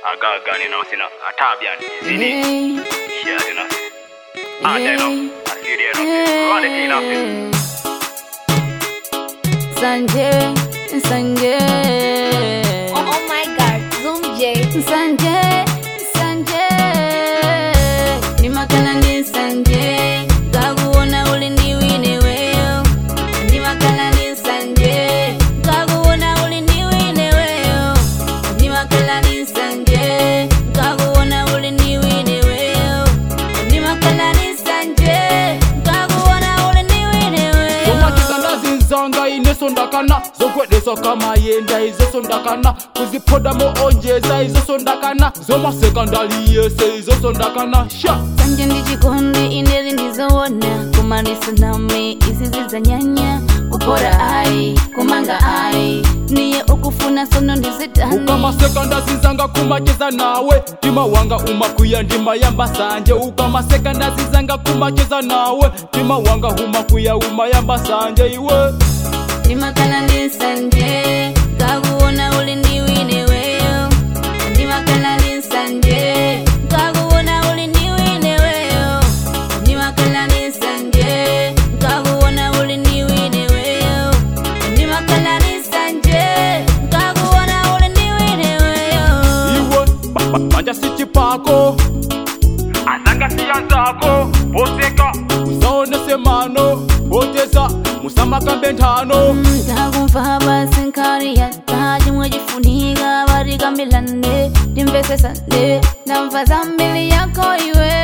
agagane nawo sina atabyani zini share enough ah enough asiri enough run it enough Sanje, Sanje, Oh, oh my god, Zoom J. Sanje, Sanje, ni makala ni Sanje, kakuona uli ni wine weo, ni makala ni Sanje, kakuona uli ni wine weo, ni makala ni Sanje, kakuona uli ni wine weo, ni makala ni Sanje, kakuona uli ni wine weo. zomakikana zinzanga inesondakana zogwedesa kamayenda izosondakana kuziphodamo onjeza izosondakana zomasekandali yese izosondakana sha sanje ndichikondi ineri ndizowona kumanisa nami izizi za nyanya kupora ai kumanga ai niye ukufuna sono ndizitani ukamasekanda zinzanga kumacheza nawe ndima wanga umakwiya ndima yamba sanje ukamasekanda zinzanga kumacheza nawe ndima wanga umakwiya umayamba sanje iwe ndimakala ndi sanje kakuona uli ndiwine weyo ndimakala ndi sanje kakuona uli ndiwine weyo ndimakala ndi sanje kakuona uli ndiwine weyo ndimakala ndi sanje kakuona uli ndiwine weyo iwe ba- ba- banja sichipako azanga siyanzako boseka usaonese mano oteza musamakambe nthano ndakumva basi nkari yata chimwe chifunika vatikambirane timvesesane ndamva zambiri yako iwe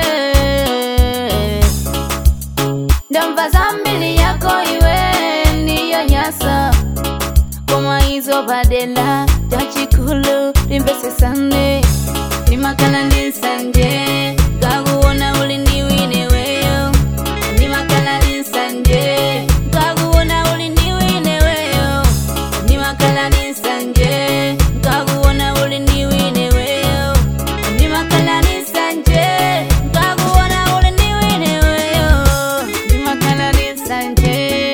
ndamva zambiri yako iwe niyo nyasa koma izo padela tachikulu timvesesane ndimakala ndi sanje kakuona uli ndiwine weyo ndimakala ndi sanje kakuona uli ndiwine weyo ndimakala ndi sanje kakuona uli ndiwine weyo ndimakala ndi sanje kakuona uli ndiwine weyo ndimakala ndi sanje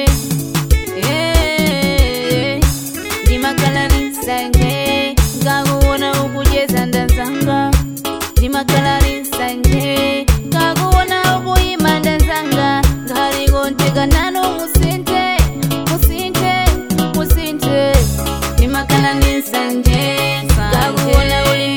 Eh, ndimakala ndi sanje kakuona ukujeza ndazanga ndimakala ndi sanje kakuona ukuyima ndazanga ngalikontika nano musinte musinte musinte ndimakala ndi sanje kakuona uli